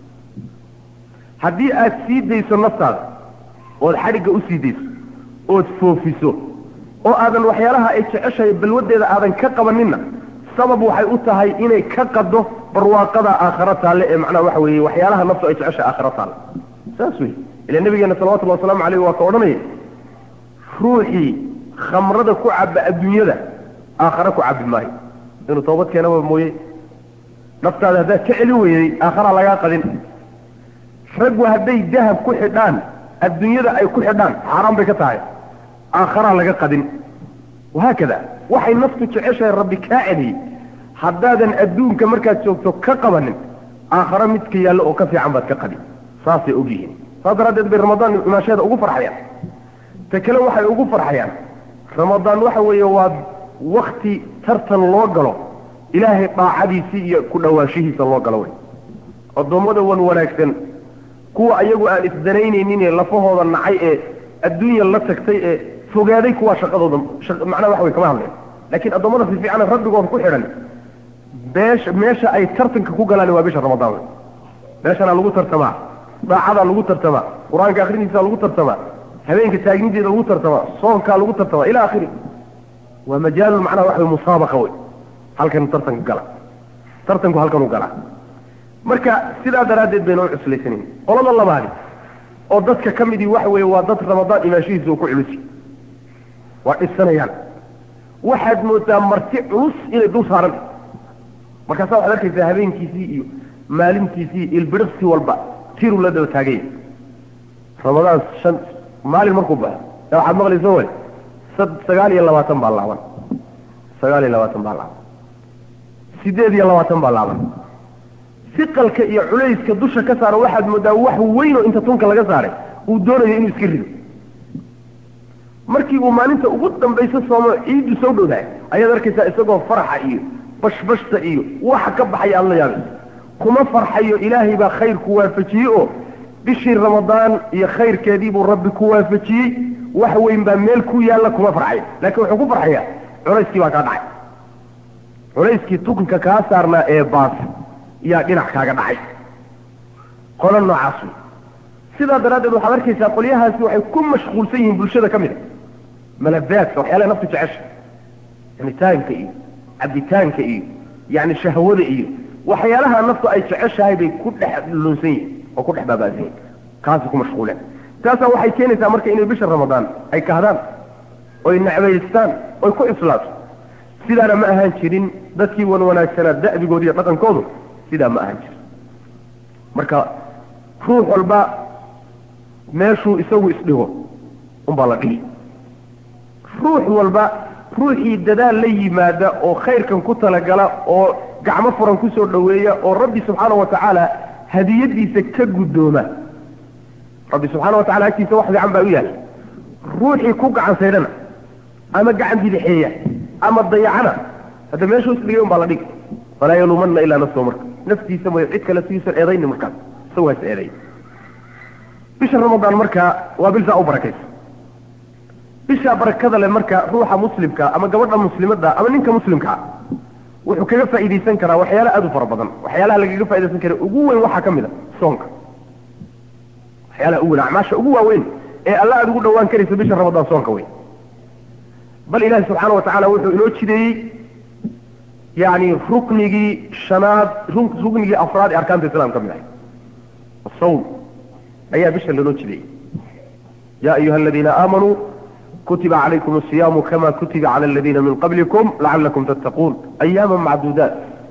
haddii aad sii dayso naftaada ood xadhigga u sii dayso ood foofiso oo aadan waxyaalaha ay jeceshahay balwadeeda aadan ka qabaninna sabab waxay u tahay inay ka qado barwaaqada aakhara taalle ee macnaha waxa weeye waxyaalaha naftu ay jeceshahay aakhara taalle saas wey ila nabigeena salawatullahi wasalaamu caleyh waa ka odhanaya ruuxii khamrada ku caba adduunyada aakhara ku cabi maayo inuu toobad keenaba mooye naftaada haddaad ka celin weyday aakhara lagaa qadin raggu hadday dahab ku xidhaan adduunyada ay ku xidhaan xaaraan bay ka tahay aakharaa laga qadin wahaakada waxay naftu jeceshahay rabbi kaa celiyey haddaadan adduunka markaad joogto ka qabanin aakharo midka yaallo oo ka fiican baad ka qadin saasay og yihiin saas daraaddeed bay ramadaan imaasheeda ugu farxayaan ta kale waxay ugu farxayaan ramadaan waxa weeye waa wakti tartan loo galo ilaahay daacadiisii iyo ku dhawaanshihiisa loo galo wey addoommada wan wanaagsan kuwa ayagu aan isdanaynaynin ee lafahooda nacay ee adduunya la tagtay ee fogaaday kuwaa shaqadooda macnaha waxa way kama hadleen laakiin addoommada fiifiicana rabbigooda ku xidhan beesha meesha ay tartanka ku galaan waa bisha ramadaan wey meeshanaa lagu tartamaa daacadaa lagu tartamaa qur-aanka akriniisa lagu tartamaa habeenka taagnideeda lagu tartamaa soonkaa lagu tartamaa ila akhiri waa majaalul macnaha waxa wey musaabaqa wey halkan tartanka gala tartanku halkanuu galaa marka sidaa daraaddeed bayna u cuslaysanin qolada labaadi oo dadka ka midii waxa weeye waa dad ramadaan imaanshihiisa uu ku culusi waa dhisanayaan waxaad moodaa marti culus inay dul saaran markaasaa waxaad arkaysaa habeenkiisii iyo maalintiisii ilbidhaqsi walba tiruu la daba taaganya ramadaan shan maalin markuu baxo ee waxaad maqlaysa way sagaal iyo labaatan baa laaban sagaal iyo labaatan baa laaban sideed iyo labaatan baa laaban siqalka iyo culayska dusha ka saara waxaad moodaa wax weyn oo inta tunka laga saaray uu doonayo inuu iska rido markii uu maalinta ugu dambayso soomo ciiddu soo dhowdahay ayaad arkaysaa isagoo faraxa iyo bashbashta iyo waxa ka baxaya aada la yaabayso kuma farxayo ilaahay baa khayr ku waafajiyey oo bishii ramadaan iyo khayrkeedii buu rabbi ku waafajiyey wax weyn baa meel ku yaalla kuma farxayo laakiin wuxuu ku farxayaa culayskii baa kaa dhacay culayskii tukanka kaa saarnaa ee baas yaa dhinac kaaga dhacay qolo noocaas wey sidaa daraaddeed waxaad arkaysaa qolyahaasi waxay ku mashquulsan yihiin bulshada ka mid a malabaadka waxyaalaha naftu jecesha cunitaanka iyo cabitaanka iyo yani shahwada iyo waxyaalaha naftu ay jeceshahay bay ku dhex lunsan yihin oo ku dhex baabaasan yihin kaasi ku mashquuleen taasaa waxay keenaysaa marka inay bisha ramadaan ay kahdaan oy necbaystaan oy ku islaato sidaana ma ahaan jirin dadkii wan wanaagsanaa da'bigooda iyo dhaqankoodu sidaa ma ahaan jirin marka ruux walba meeshuu isagu isdhigo unbaa la dhihi ruux walba ruuxii dadaal la yimaada oo khayrkan ku talagala oo gacmo furan ku soo dhoweeya oo rabbi subxaana wa tacaala hadiyadiisa ka guddooma rabbi subxaana wa tacala agtiisa wax fiican baa u yahay ruuxii ku gacan saydhana ama gacan bidixeeya ama dayacana hadda meeshuu isdhigay un baa la dhigi falaa yaluumanna ilaa nafsahu marka naftiisa mooy cid kale siuusan eedayni markaas isagu has eeday bisha ramadaan marka waa bilsaa u barakaysa bishaa barakada leh marka ruuxa muslimka ama gabadha muslimadda ama ninka muslimkaa wuxuu kaga faa'iidaysan karaa waxyaala aad u fara badan waxyaalaha lagaga fa'idaysan kara ugu weyn waxaa ka mid a soonka waxyaalaha ugu weyn acmaasha ugu waaweyn ee alla aad ugu dhawaan karaysa bisha ramadaan soonka weyn bal ilaahi subxaana wa tacaala wuxuu inoo jideeyey yani ruknigii shanaad ruknigii afraad ee arkaanta islam ka mid ahay asawm ayaa bisha lanoo jideeyey ya ayuha aladiina aamanuu kutiba calaykum asiyaamu kama kutiba cala aladiina min qablikum lacalakum tattaquun ayaama macduudaat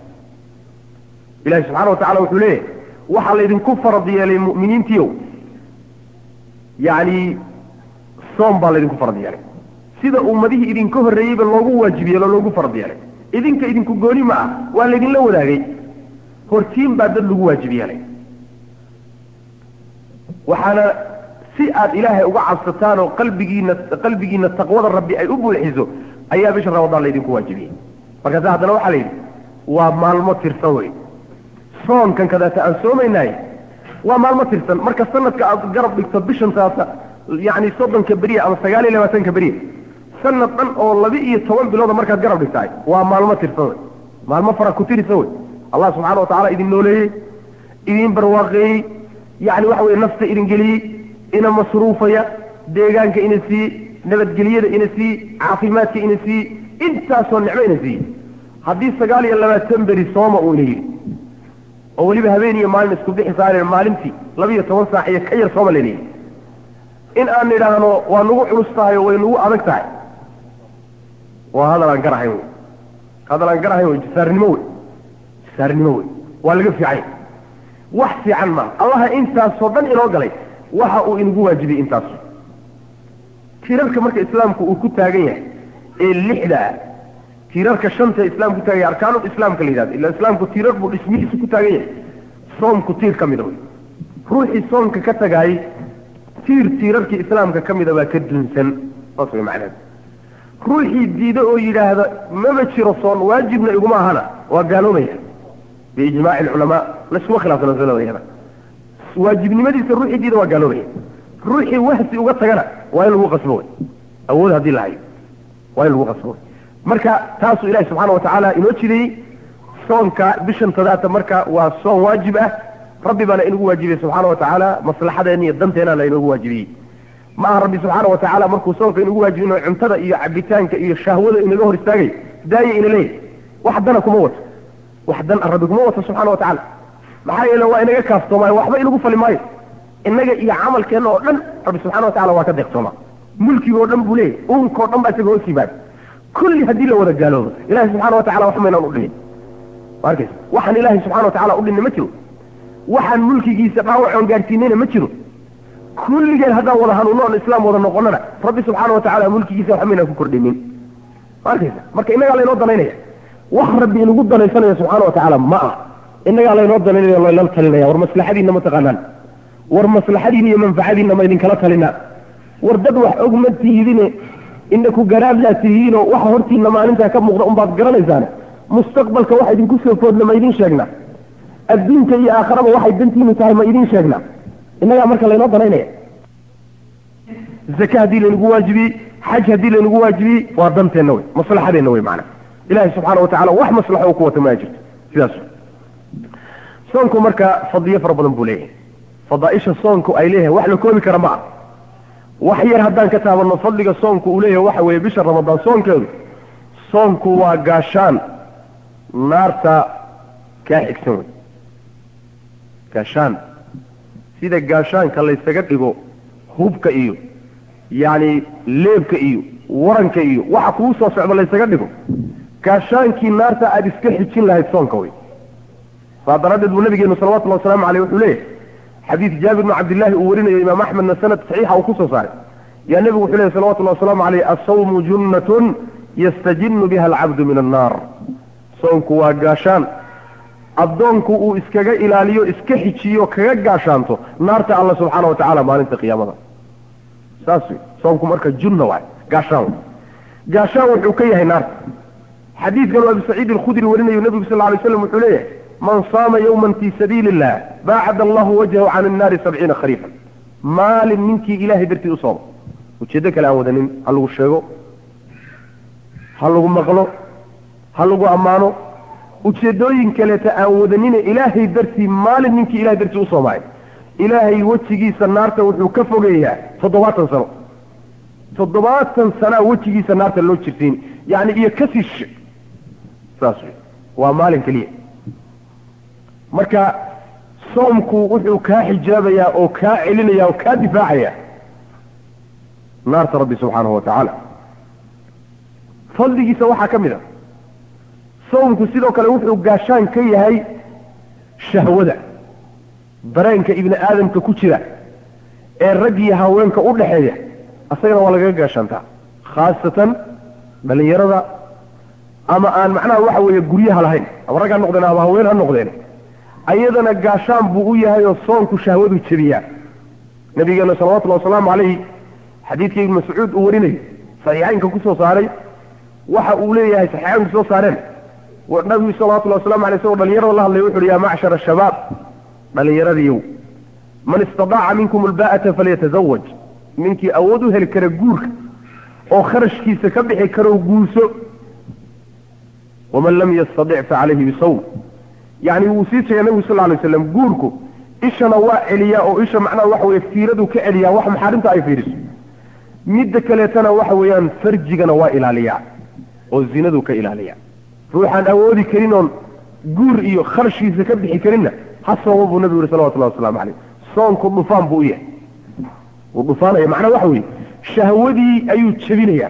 ilahi subxana wa tacala wuxuu leeyahay waxaa laydinku farad yeelay mu'miniintiiow yani soom baa laydinku farad yeelay sida ummadihii idinka horreeyeyba loogu waajib yeelo loogu farad yeelay idinka idinku gooni ma ah waa laydinla wadaagay hortiin baa dad lagu waajib yeelay waxaana si aad ilaahay uga cabsataan oo qalbigiina qalbigiina taqwada rabbi ay u buuxiso ayaa bisha ramadaan laydinku waajibiyey markaasa haddana waxaa la yidhi waa maalmo tirsan wey soonkan kadaata aan soomaynahay waa maalmo tirsan marka sanadka aad garab dhigto bishan taasa yani soddonka beriya ama sagaal iyo labaatanka beriya sanad dhan oo laba iyo toban bilooda markaad garab dhigtahay waa maalmo tirsan wey maalmo fara ku tirisa wey allah subxana wa tacala idin nooleeyey idin barwaaqeeyey yani waxa weye nafta idin geliyey ina masruufaya deegaanka ina siiye nabadgelyada ina siiye caafimaadka ina siiye intaasoo nicmo ina siiye haddii sagaal iyo labaatan beri sooma uu ina yidhi oo weliba habeen iyo maalin isku bixi saareen maalintii laba iyo toban saac iyo ka yar sooma layna yidhi in aan nidhaahno waa nagu culus tahay oo way nagu adag tahay waa hadal aan garahayn wey hadal aan garahayn wey jasaarnimo wey jasaarnimo wey waa laga fiicay wax fiican maa allaha intaasoo dhan inoo galay waxa uu inagu waajibiyey intaas tiirarka marka islaamku uu ku taagan yahay ee lixda ah tiirarka shanta islaamku ku taagan yahay arkaanul islaamka la yidhahdo illa islaamku tiirar buu dhismihiisa ku taagan yahay soomku tiir ka mida wey ruuxii soomka ka tagaayey tiir tiirarkii islaamka ka mida baa ka dunsan saas way macnaheed ruuxii diida oo yidhaahda maba jiro soon waajibna iguma ahana waa gaaloobaya biijmaaci alculamaa laskuma khilaafsana masaladayada waajibnimadiisa ruuxii diida waa gaaloobaya ruuxii wahsi uga tagana waa in lagu qasbo wey awood haddii la hayo waa in lagu qasbo wey marka taasuu ilahi subxaana wa tacaala inoo jideeyey soonka bishan tadaata marka waa soon waajib ah rabbi baana inagu waajibiyey subxaana wa tacaala maslaxadeena iyo danteenana inoogu waajibiyey ma aha rabbi subxaana wa tacaala markuu soonka inagu waajibinayo cuntada iyo cabitaanka iyo shahwada inaga hor istaagay daaya ina leeyahy wax dana kuma wato wax dan rabbi kuma wato subxana wa tacaala maxaa yeele waa inaga kaaftoomaay waxba inagu fali maayo innaga iyo camalkeenna oo dhan rabbi subxana watacala waa ka deeqsooma mulkigoo dhan buu leeyahy uunkao dhan baa isaga hoos yimaada kulli haddii la wada gaaloobo ilahi subxana watacala wax maynaan udhihin arkaysa waxaan ilaahay subxana watacala udhinna ma jiro waxaan mulkigiisa dhaawacoon gaadhsiinayna ma jiro kulligeen haddaan wada hanuuno oon islaam wada noqonana rabbi subxaana watacala mulkigiisa wax maynaan ku kordhinin arkaysa marka innagaa laynoo danaynaya wax rabbi inagu danaysanayo subxaana watacala ma ah innagaa laynoo danaynaya laynala talinaya war maslaxadiinna ma taqaanaan war maslaxadiina iyo manfacadiinna ma idinkala talinaa war dad wax og ma tihidine inaku garaabdaa tihiinoo waxa hortiina maalintaa ka muuqda unbaad garanaysaane mustaqbalka waxa idinku soo foodna ma idin sheegnaa adduunka iyo aakharaba waxay dantiinu tahay ma idin sheegnaa innagaa marka laynoo danaynaya zaka haddii laynagu waajibiyey xaj haddii laynagu waajibiyey waa danteenna wey maslaxadeenna wey macana ilahi subxaana watacala wax maslaxo u ku wata ma jirto sidaas soonku marka fadliyo fara badan buu leeyahay fadaaisha soonku ay leeyahay wax la koobi kara ma ah wax yar haddaan ka taabanno fadliga soonku uu leeyahay waxa weeye bisha ramadaan soonkeedu soonku waa gaashaan naarta kaa xigsan wey gaashaan sida gaashaanka laysaga dhigo hubka iyo yacni leebka iyo waranka iyo waxa kuu soo socdo laysaga dhigo gaashaankii naarta aada iska xijin lahayd soonka wey saa daraaddeed buu nabigeenu salawatullahi wasalaamu caleyh wuxuu leeyahay xadiid jaabir bnu cabdillahi uu warinayo imaam axmedna sanad saxiixa uu ku soo saaray yaa nebigu wuxuu leeyahy salawatullahi wasalaamu caleyh assawmu junnatun yastajinnu biha alcabdu min annaar soonku waa gaashaan addoonku uu iskaga ilaaliyo iska xijiyo kaga gaashaanto naarta alla subxaana wa tacala maalinta qiyaamada saas wey soonku marka junna waay gaashaan wey gaashaan wuxuu ka yahay naarta xadiidkan uu abi saciid alkhudri warinayo nebigu sal alay slam wuxuu leeyahay man saama yawman fii sabiili illah baacad allahu wajhahu can annaari sabciina khariifan maalin ninkii ilahay dartii u sooma ujeeddo kale aan wadanin ha lagu sheego ha lagu maqlo ha lagu ammaano ujeedooyin kaleeta aan wadanine ilaahay dartii maalin ninkii ilahay dartii u soomaayo ilaahay wejigiisa naarta wuxuu ka fogeeyaa toddobaatan sano toddobaatan sanaa wejigiisa naarta loo jirsiin yani iyo kasii shishe saas wey waa maalin keliya marka soomku wuxuu kaa xijaabayaa oo kaa celinaya oo kaa difaacaya naarta rabbi subxaanahu wa tacaala fadligiisa waxaa ka mid a soomku sidoo kale wuxuu gaashaan ka yahay shahwada dareenka ibni aadamka ku jira ee rag iyo haweenka u dhaxeeya asagana waa lagaga gaashaantaa khaasatan dhalinyarada ama aan macnaha waxa weeye guryaha lahayn ama rag ha noqdeen ama haween ha noqdeen ayadana gaashaan buu u yahay oo soonku shahwadu jebiyaa nabigeena salawatullahi wasalaamu calayhi xadiidka ibnu mascuud uu warinayo saxiixaynka kusoo saaray waxa uu leeyahay saxiixaynku soo saareen nabigu salawatullahi wasalamu alay isagoo dhalinyarada la hadlay wuxu uhi yaa macshara shabaab dhalinyaradiiyow man istadaaca minkum albaa'ata falyatazawaj ninkii awood u heli kara guurka oo kharashkiisa ka bixi karo guurso waman lam yastadic facalayhi bisawm yani wuu sii sheegay nabigu sal lay slam guurku ishana waa celiyaa oo isha macnaha waxa weye fiiradu ka celiyaa wax maxaarimta ay fiiriso midda kaleetana waxa weeyaan farjigana waa ilaaliyaa oo zinadu ka ilaaliyaa ruuxaan awoodi karin oon guur iyo kharashkiisa ka bixi karinna ha sooma buu nabigu yihi salawatullahi waslamu caleyh soonku dhufaan buu u yahay wuu dhufaanaya macnaha waxa weeye shahwadii ayuu jebinayaa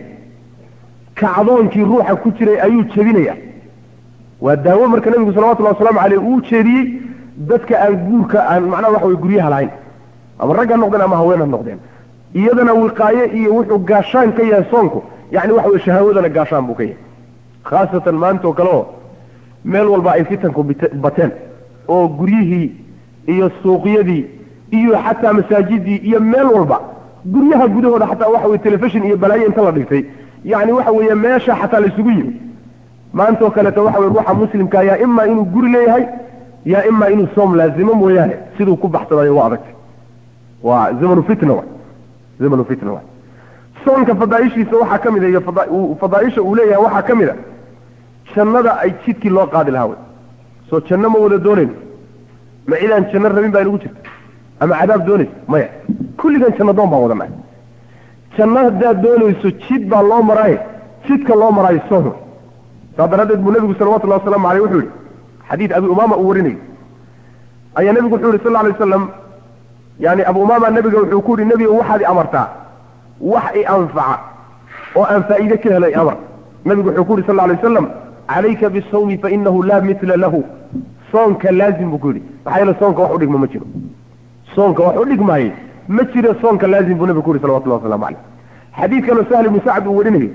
kacdoonkii ruuxa ku jiray ayuu jebinayaa waa daawo marka nabigu salawatullahi waslamu caleyh uu jeediyey dadka aan guurka aan macnaha waxa weye guryaha lahayn ama rag ha noqdeen ama haween ha noqdeen iyadana wiqaaye iyo wuxuu gaashaan ka yahay soonku yani waxa weye shahawadana gaashaan buu ka yahay khaasatan maanta oo kale oo meel walba ay fitanku bateen oo guryihii iyo suuqyadii iyo xataa masaajidii iyo meel walba guryaha gudahooda xataa waxa weye telefishon iyo balaayo inta la dhigtay yani waxa weeye meesha xataa la isugu yimi maanta oo kaleeto waxa weye ruuxa muslimka yaa imaa inuu guri leeyahay yaa imaa inuu soom laazimo mooyaane siduu ku baxsadayo waa adagtay waa zamanu fitna wa zamanu fitna wa soonka fadaaishiisa waxaa ka mid a iyo fadaaisha uu leeyahay waxaa ka mid a jannada ay jidkii loo qaadi lahaa wey soo janno ma wada doonayno ma cidaan janno rabin baa inugu jirta ama cadaab doonaysa maya kulligan janno doon baan wadannahay janno haddaad doonayso jid baa loo maraaye jidka loo maraayo soon wey saa daraaddeed buu nebigu salawatullahi waslamu aleyh wuxuu yihi xadiid abi umaama uu warinayo ayaa nebigu wuxuu yihi sal lla alay waslam yani abu umaama nabiga wuxuu ku yihi nebiga waxaad i amartaa wax i anfaca oo aan faa'iide ka helo i amar nabigu wuxuu ku yihi sal lla alay wasalam calayka bisawmi fainahu laa mitla lahu soonka laazim buu ku yidhi maxaa yeele soonka wax udhigma ma jiro soonka wax udhigmaaye ma jiro soonka laazim buu nabigu ku yihi salawatullah waslamu caleyh xadiidkanoo sahl ibnu sacd uu warinayo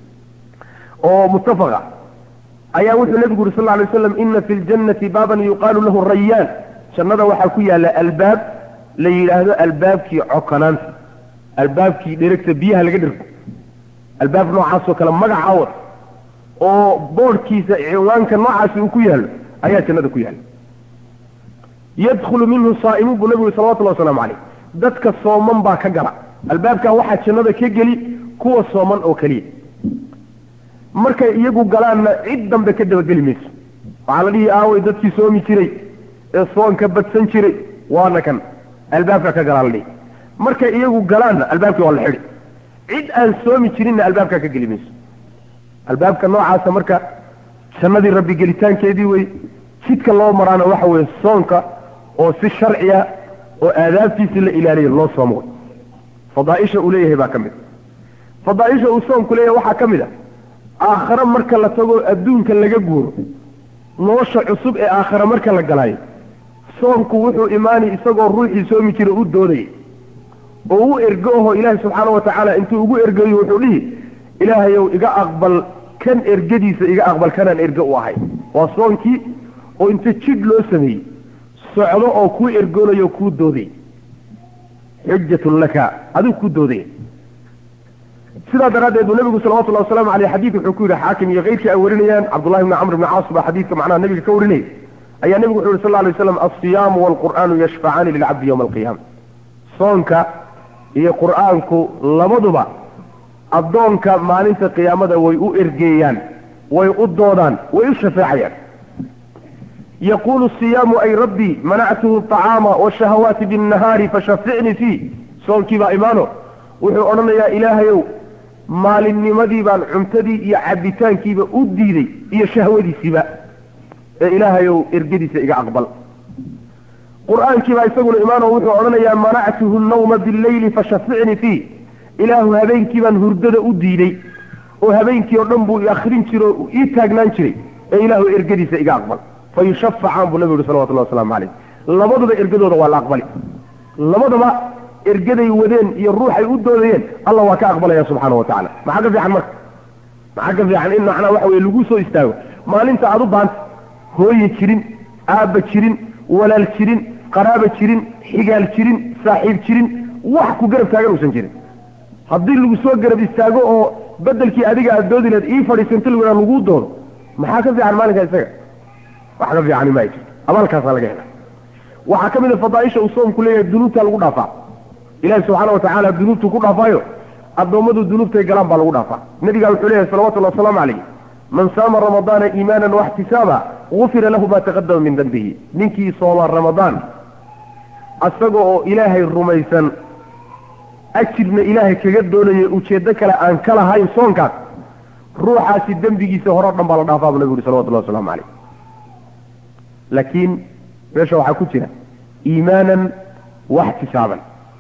oo muttafaqa ayaa wuxuu nabigu yuri sal lla alay waslam ina fi ljannati baaban yuqaalu lahu rayaan jannada waxaa ku yaalla albaab la yidhaahdo albaabkii cokanaanta albaabkii dheregta biyaha laga dhirgo albaab noocaasoo kale magaca wad oo boodhkiisa ciwaanka noocaasi uu ku yaallo ayaa jannada ku yaalla yadkhulu minhu saa'imuun buu nabigu salawatullahi wasalaamu caleyh dadka sooman baa ka gala albaabkaa waxaa jannada ka geli kuwa sooman oo keliya markay iyagu galaanna cid dambe ka dabageli mayso waxaa la dhihi aaway dadkii soomi jiray ee soonka badsan jiray waana kan albaabka ka galaa la dhihi markay iyagu galaanna albaabkii waa la xidhi cid aan soomi jirinna albaabkaa ka geli mayso albaabka noocaasa marka jannadii rabbi gelitaankeedii wey jidka loo maraana waxa weeye soonka oo si sharciya oo aadaabtiisi la ilaaliya loo soomo wey fadaaisha uu leeyahay baa ka mid fadaaisha uu soonku leeyahay waxaa ka mid a aakhare marka la tago adduunka laga guuro nolosha cusub ee aakhare marka la galaayo soonku wuxuu imaanay isagoo ruuxii soomi jira u doodayay oo u ergo aho ilaahay subxaana wa tacaala intuu ugu ergayo wuxuu dhihi ilaahayow iga aqbal kan ergadiisa iga aqbal kanaan erge u ahay waa soonkii oo inta jidh loo sameeyey socdo oo kuu ergoonayo kuu doodaya xujatun laka adigu kuu doodaya sidaa daraaddeed buu nabigu salawatullahi wasalaamu aleyh xadiid wuxuu ku yidhi xaakim iyo keyrkii ay warinayaan cabdullahi bni camr bni caas baa xadiidka macnaha nabiga ka warinayay ayaa nebigu wuxu yhi sal lay waslam alsiyaamu waalqur'aanu yashfacaani lilcabdi yowma alqiyaama soonka iyo qur'aanku labaduba addoonka maalinta qiyaamada way u ergeeyaan way u doodaan way u shafeecayaan yaquulu siyaamu ay rabbii manactuhu acaama washahawaati binnahaari fashaficnii fii soonkii baa imaano wuxuu odhanayaa ilaahayow maalinnimadii baan cuntadii iyo cabbitaankiiba u diiday iyo shahwadiisiiba ee ilaahayow ergadiisa iga aqbal qur-aankiibaa isaguna imaano wuxuu odhanayaa manactuhu nawma bileyli fashaficnii fii ilaahu habeenkii baan hurdada u diiday oo habeenkii oo dhan buu i akrin jiro o ii taagnaan jiray ee ilaahu ergadiisa iga aqbal fa yushafacaan buu nabigu yihi salawatullahi waslamu caleyh labaduba ergadooda waa la aqbali labadaba ergaday wadeen iyo ruuxay u doodayeen alla waa ka aqbalaya subxaana wa tacala maxaa ka fiican marka maxaa ka fiican in macnaa waxa weye lagu soo istaago maalinta aad u baanta hooye jirin aabba jirin walaal jirin qaraaba jirin xigaal jirin saaxiib jirin wax ku garab taagan uusan jirin haddii lagu soo garab istaago oo bedelkii adiga aad doodi lahed ii fadhiisanto lawada laguu doono maxaa ka fiican maalinka isaga wax ka fiicani ma jirto abaalkaasaa laga hela waxaa ka mid a fadaaisha uu soomku leeyahay dunuubtaa lagu dhaafaa ilahi subxaana wa tacaala dunuubtuu ku dhaafaayo addoommadu dunuubtay galaan baa lagu dhaafaa nabigaa wuxuu leeyahay salawatullahi wasalaamu calayh man saama ramadaana iimaanan waxtisaaba gufira lahu ma taqadama min dembihi ninkii sooma ramadaan isaga oo ilaahay rumaysan ajirna ilaahay kaga doonaya ujeeddo kale aan ka lahayn soonkaas ruuxaasi dembigiisa hore o dhan baa la dhaafaa buu nabigu yuri salawatullahi waslamu calayh laakiin meesha waxaa ku jira iimaanan waxtisaaban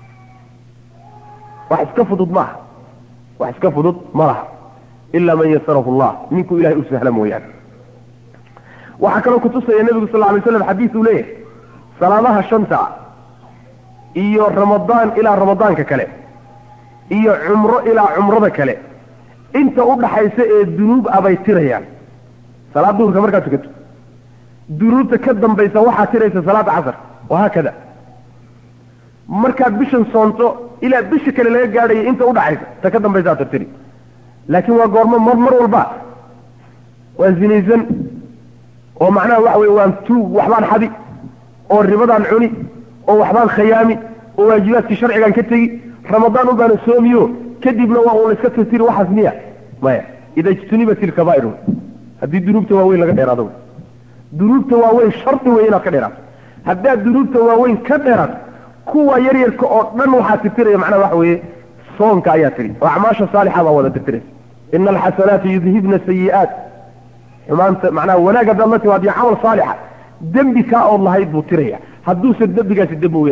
wax iska fudud ma aha wax iska fudud ma laha ilaa man yasarahu allah ninkuu ilahay u sahla mooyaane waxaa kaloo kutusaya nebigu sal lla alay slam xadiis uu leeyahay salaadaha shanta iyo ramadaan ilaa ramadaanka kale iyo cumro ilaa cumrada kale inta u dhaxaysa ee dunuub abay tirayaan salaad duhurka markaad tukato dunuubta ka dambaysa waxaa tiraysa salaada casar wahaakada markaad bishan soonto ilaa bisha kale laga gaadhayo inta udhaxaysa ta ka dambaysaa tirtiri laakiin waa goormo mar mar walba waa zinaysan oo macnaha waxa weye waan tuug waxbaan xadi oo ribadaan cuni oo waxbaan khayaami oo waajibaadkii sharcigaan ka tegi ramadaan un baana soomiyo kadibna waa uun laiska tirtiri waxaas miya maya ida ijtunibat ilkabaa'iru haddii dunuubta waaweyn laga dheeraado dunuubta waaweyn shardi wey inaad ka dheeraato haddaad dunuubta waaweyn ka dheeraato kuwa yaryarka oo dhan waxaa tirtiraya macnaha waxa weeye soonka ayaa tiri oo acmaasha saalixa baa wada tirtiraysa ina alxasanaati yudhibna sayi'aat xumaanta macnaha wanaag haddaad la timaad iyo camal saalixa dembi kaa ood lahayd buu tiraya hadduusan dembigaasi dembi weyn ahayn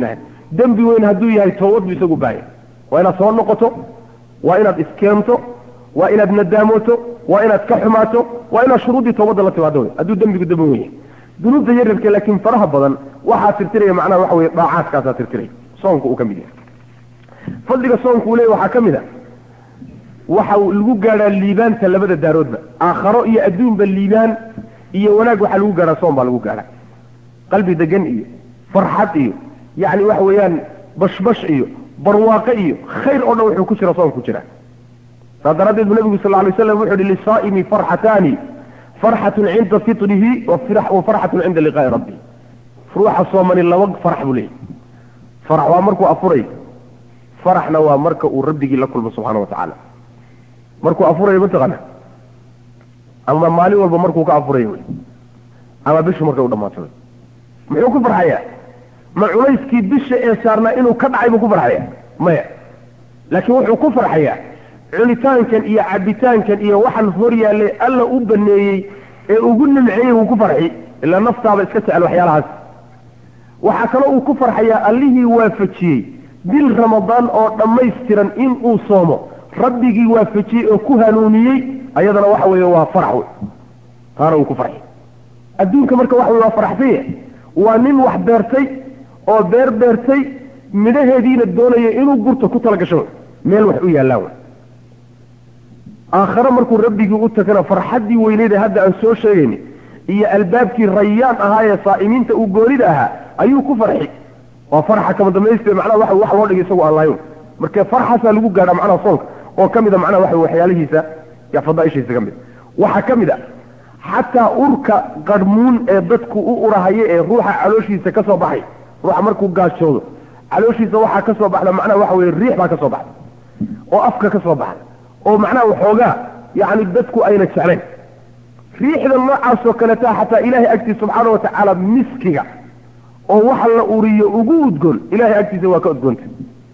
dembi weyn hadduu yahay toobad buu isagu baaya waa inaad soo noqoto waa inaad iskeento waa inaad nadaamoto waa inaad ka xumaato waa inaad shuruuddii toobadda la timaado wey hadduu dembigu dembi weyn yahay dunuubta yaryarka laakiin faraha badan waxaa tirtiraya macnaha waxa weye daacaadkaasaa tirtiraya soonka uu ka mid yahay fadliga soonka uu leeyahy waxaa ka mid a waxa lagu gaadhaa liibaanta labada daaroodba aakharo iyo adduunba liibaan iyo wanaag waxaa lagu gaadhaa soon baa lagu gaadhaa qalbi degan iyo farxad iyo yacni waxa weeyaan bashbash iyo barwaaqe iyo khayr oo dhan wuxuu ku jira soon ku jira saas daraaddeed bu nabigu sal lla alay slam wuxu uhi lisaa'imi farxataani farxatun cinda fitrihi wa farxatun cinda liqaa'i rabbi ruuxa soomani laba farax buu leeyahy farax waa markuu afuray faraxna waa marka uu rabbigii la kulmo subxaana wa tacaala markuu afurayo mataqaana ama maalin walba markuu ka afurayo wey ama bishu markay u dhamaato wey muxuu ku farxayaa ma culayskii bisha ee saarnaa inuu ka dhacay buu ku farxaya maya laakiin wuxuu ku farxayaa cunitaankan iyo cabitaankan iyo waxaan hor yaallay alla u baneeyey ee ugu nimceeyey wuu ku farxi ilaa naftaaba iska jecel waxyaalahaas waxaa kaloo uu ku farxayaa allihii waafajiyey bil ramadaan oo dhammaystiran in uu soomo rabbigii waafajiyey oo ku hanuuniyey ayadana waxa weeye waa farax wey taana uu ku farxi adduunka marka waxa wey waa faraxsanya waa nin wax beertay oo beer beertay midhaheediina doonaya inuu gurto ku talagasho meel wax u yaallaan wey aakhare markuu rabbigii u tagana farxaddii weyneeda hadda aan soo sheegayni iyo albaabkii rayaan ahaa ee saa'imiinta uu goonida ahaa ayuu ku farxi waa farxa kama dambayste macnaha waxa wax loo dhigay isagu aan lahayn marka farxaasaa lagu gaadhaa macnaha soonka oo ka mid a macnaha waxa waxyaalihiisa ya fadaaishiisa ka mid waxaa ka mid a xataa urka qarhmuun ee dadku u urahayo ee ruuxa calooshiisa ka soo baxay ruuxa markuu gaajoodo calooshiisa waxaa ka soo baxda macnaha waxa weye riix baa ka soo baxda oo afka ka soo baxda oo macnaha waxoogaa yacni dadku ayna jeclayn riixda noocaasoo kaleeta xataa ilaahay agtiisa subxaana wa tacaala miskiga oo waxa la uriyo ugu udgoon ilahay agtiisa waa ka udgoonta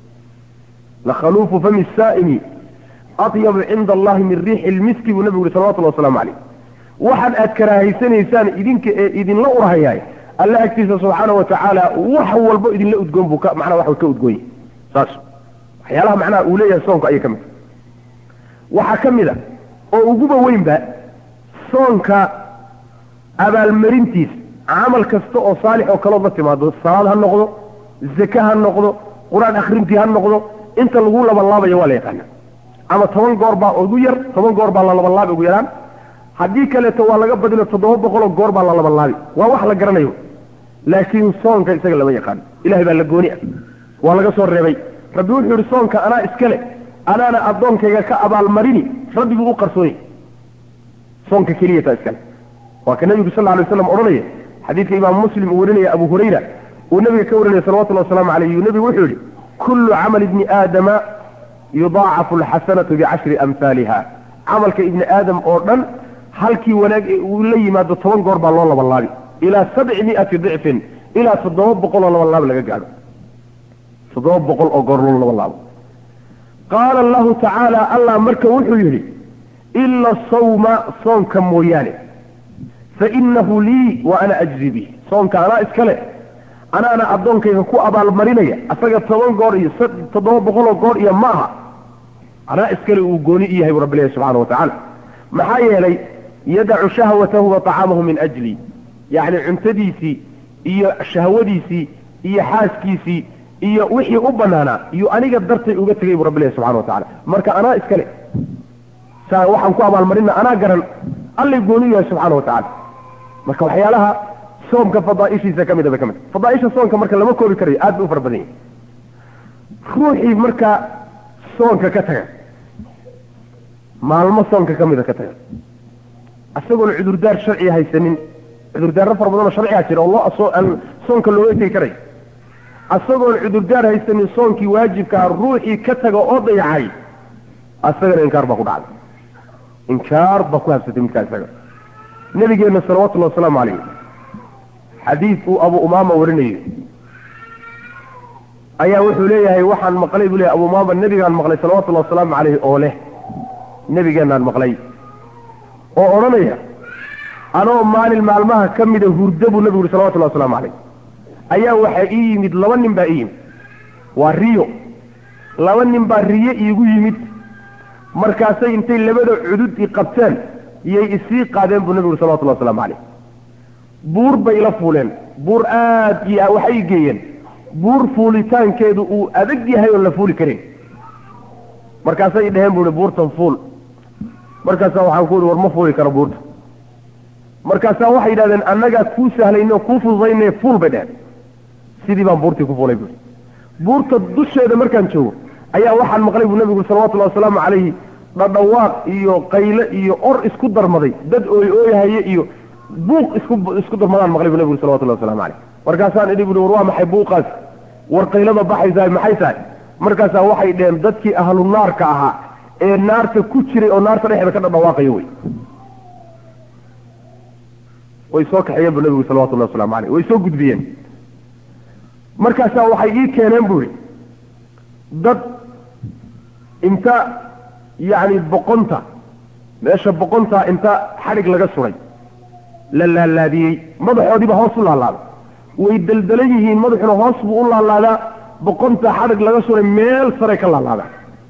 lakhaluufu fami saa'imi atyabu cinda allahi min riixi lmiski buu nabigu yuri salawatullahi waslamu calayh waxaan aad karaahaysanaysaan idinka ee idinla urhayaay alle agtiisa subxaana wa tacaala wax walbo idinla udgoon buu ka macnaha waxa ka udgoon yahay saas waxyaalaha macnaha uu leeyahay soonka ayay ka mid waxaa ka mid a oo uguba weynba soonka abaalmarintiisa camal kasta oo saalix oo kalood la timaado salaad ha noqdo zake ha noqdo qur-aan akhrintii ha noqdo inta lagu labanlaabayo waa la yaqaana ama toban goor baa ugu yar toban goor baa la labanlaabi ugu yaraan haddii kaleeto waa laga badino toddoba boqoloo goor baa la labanlaabi waa wax la garanayo laakiin soonka isaga lama yaqaano ilahay baa la gooni ah waa laga soo reebay rabbi wuxuu yihi soonka anaa iskale anaana addoonkayga ka abaalmarini rabbiguu u qarsoonay soonka keliya taa iskale waa ka nebigu sal alay waslam odhanaya xadiidka imaamu muslim uu warinaya abu hurayra uu nabiga ka warinaya salawatullahi wasalaamu calayh uu nebigu wuxuu yihi kullu camali ibni aadama yudaacafu alxasanatu bicashri amhaaliha camalka ibni aadam oo dhan halkii wanaag ee uu la yimaado toban goor baa loo labanlaabi ilaa sabci miati dicfin ilaa toddoba boqol oo labanlaab laga gaadho toddoba boqol oo goor loo labanlaabo qaala allahu tacaala allah marka wuxuu yidhi ila sawma soonka mooyaane fainahu lii wa ana ajzi bih soonka anaa iskale anaana addoonkayga ku abaalmarinaya asaga toban goor iyo toddoba boqoloo goor iyo ma aha anaa iskale uu gooni i yahay bu rabbi ilahi subxana wa tacaala maxaa yeelay yadacu shahwatahu wa طacaamahu min ajli yacni cuntadiisii iyo shahwadiisii iyo xaaskiisii iyo wixii u banaanaa iyo aniga dartay uga tegay bu rabbi ilahi subxana wa tacala marka anaa iskale saa waxaan ku abaalmarina anaa garan allay gooni u yahay subxaana wa tacala marka waxyaalaha soomka fadaaishiisa ka mida bay ka mid fadaaisha soonka marka lama koobi karayo aad bay u fara badan yahay ruuxii marka soonka ka taga maalmo soonka ka mida ka taga isagoon cudurdaar sharciga haysanin cudurdaarro fara badanoo sharciga jira oo loo aan soonka looga tegi karayo isagoon cudurdaar haysanin soonkii waajibkaa ruuxii ka taga oo dayacay isagana inkaar baa ku dhacday inkaar baa ku habsatay midkaa isaga nabigeenna salawatullahi wasalaamu calayh xadiid uu abu umaama warinayo ayaa wuxuu leeyahay waxaan maqlay buu leeyahay abu umaama nebigaan maqlay salawatullahi wasalaamu calayhi oo leh nebigeenaan maqlay oo odhanaya anoo maalin maalmaha ka mida hurdo buu nebigu yuri salawatullahi waslamu calayh ayaa waxaa ii yimid laba nin baa ii yimid waa riyo laba nin baa riyo iigu yimid markaasay intay labada cudud i qabteen iyay isii qaadeen buu nabigu salawatullahi waslamu calayh buur bay ila fuuleen buur aad iyo waxay geeyeen buur fuulitaankeedu uu adag yahay oon la fuuli karin markaasay dheheen bu ihi buurtan fuul markaasaa waxaan ku ihi war ma fuuli karo buurta markaasaa waxay yidhahdeen annagaa kuu sahlayne oo kuu fududayne fuul bay dheheen sidii baan buurtii ku fuulay buui buurta dusheeda markaan joogo ayaa waxaan maqlay buu nabigu salawatullahi wasalaamu calayhi dhadhawaaq iyo qayle iyo or isku darmaday dad ooy ooyahaye iyo buuq isku isku darmadaan maqlay buu nabigu salawatullahi waslamu calayh markaasaan idhi buui war waa maxay buuqaas war qaylada baxaysahay maxay tahay markaasaa waxay dheheen dadkii ahlu naarka ahaa ee naarta ku jiray oo naarta dhexeeda ka dhadhawaaqayo wey way soo kaxeeyeen bu nabigu salawatullahi waslamu calayh way soo gudbiyeen markaasaa waxay ii keeneen bu ihi dad inta yacni boqonta meesha boqonta inta xadhig laga suray la laalaadiyey madaxoodiiba hoos u laalaaday way deldelan yihiin madaxuna hoos buu u laalaadaa boqonta xadhig laga suray meel sare ka laalaadaa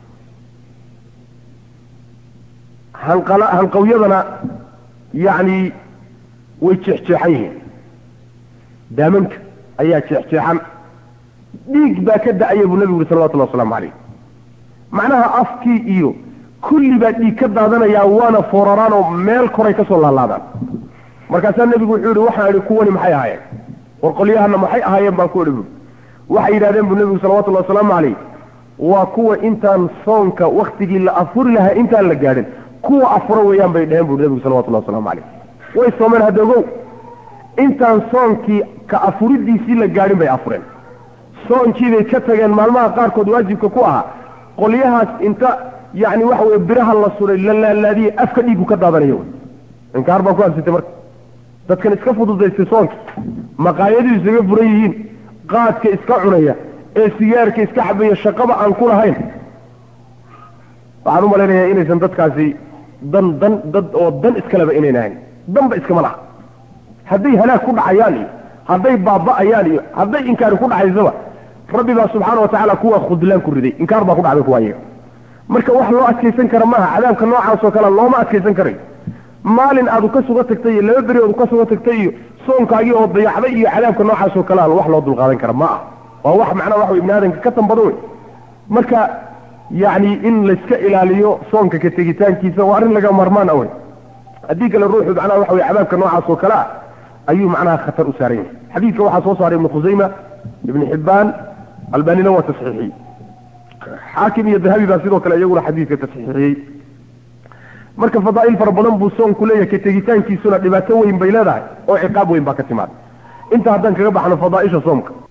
hanqala hanqawyadana yacni way jeexjeexan yihiin daamanka ayaa jeexjeexan dhiig baa ka da-aya buu nabigu yuri salawatullahi waslamu calayh macnaha afkii iyo kulli baa dhiig ka daadanayaa waana fooraraan oo meel koray ka soo laalaadaan markaasaa nebigu wuxuu yihi waxaan idhi kuwani maxay ahaayeen war qolyahana maxay ahaayeen baan ku idhi bui waxay yidhahdeen bu nebigu salawatullahi wasalaamu calayh waa kuwa intaan soonka waktigii la afuri lahaa intaan la gaadhin kuwa afuro weeyaan bay dheheen bui nebigu salawatullahi waslamu calayh way soomeen hadogow intaan soonkii ka afuridiisii la gaadhin bay afureen soonkii bay ka tageen maalmaha qaarkood waajibka ku ahaa qolyahaas inta yacni waxa weye biraha la suray la laalaadiyey afka dhiigu ka daadanayo wey inkaar baan ku habsatay marka dadkan iska fududaystay soonka maqaayadii isaga furan yihiin qaadka iska cunaya ee sigaarka iska xabaya shaqaba aan ku lahayn waxaan u malaynayaa inaysan dadkaasi dan dan dad oo dan iskaleba inayn ahayn danba iskama laha hadday halaag ku dhacayaan iyo hadday baaba'ayaan iyo hadday inkaari ku dhacaysaba rabbi baa subxaana watacaala kuwaa khudlaan ku riday inkaar baa ku dhacday kuwa iyaga marka wax loo adkaysan kara maaha cadaabka noocaas oo kale looma adkaysan karayo maalin aad ka suga tagtay iyo laba beri ood ka suga tagtay iyo soonkaagii oo dayacday iyo cadaabka noocaas oo kale a wax loo dulqaadan kara ma ah waa wax macnaha waxa ibni aadanka ka tambado wey marka yacni in layska ilaaliyo soonka ka tegitaankiisa waa arrin laga marmaan awey haddii kale ruuxu macnaha waxa wey cadaabka noocaas oo kale ah ayuu macnaha khatar u saaran yahay xadiidka waxaa soo saaray ibnu khusayma ibn xibbaan albanina waa tasxiixiyey xaakim iyo dahabi baa sidoo kale iyaguna xadiidka tasxiixiyey marka fadaa'il fara badan buu soonku leeyahay ka tegitaankiisuna dhibaato weyn bay leedahay oo ciqaab weyn baa ka timaada inta haddaan kaga baxno fadaaisha soomka